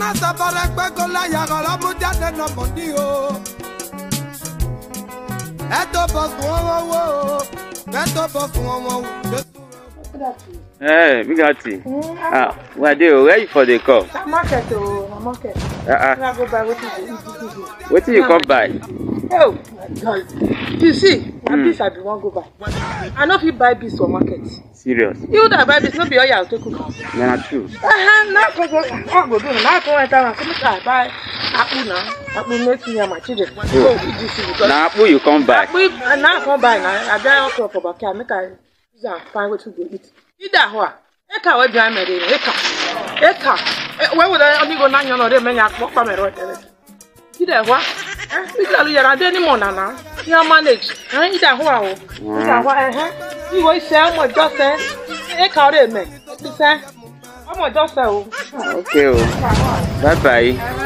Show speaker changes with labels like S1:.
S1: náà sábàrẹ̀ gbẹ́gọ́ láyà ọ̀rọ̀ mú jáde nà mọ̀ ní o. ẹ tó bọ̀ fún wọn wò ó ẹ tó bọ̀ fún wọn wò ó.
S2: Hey, Bigati. Ah, well, they were ready for the call.
S3: Na market o, na market.
S2: Uh, uh,
S3: Na go buy wetin you dey eat this evening.
S2: what did you come by?
S3: Oh my God. You see, na
S2: Mm.
S3: beans I bin wan go buy. I no fit buy beans for market.
S2: Serious?
S3: You that buy beans no be oil I take cook.
S2: Nah, true.
S3: Uh-huh, na go go, na go do na go enter am say make I buy akpu na, akpu make me and my children go eat this thing because
S2: Now, who you come by?
S3: akpu na I come buy na, I buy okra for backyard make I use am find wetin go eat. Ida hɔ a, eka wey bia mere no, eka, eka, wey wo dɛ ɔmi go na nyɔ na ɔde mɛ nya akpɔ kpa mɛrɛ ɔtɛlɛ. Ida hɔ a, eh, ida lu yɛrɛ ade ni mɔ nana, ya manage, eh, ida hɔ a o, ida hɔ a, ɛhɛn, iwo isɛ ɔmɔ jɔ sɛ, eka ɔde mɛ, isɛ, ɔmɔ jɔ sɛ o.
S2: Okay, oh. Bye bye.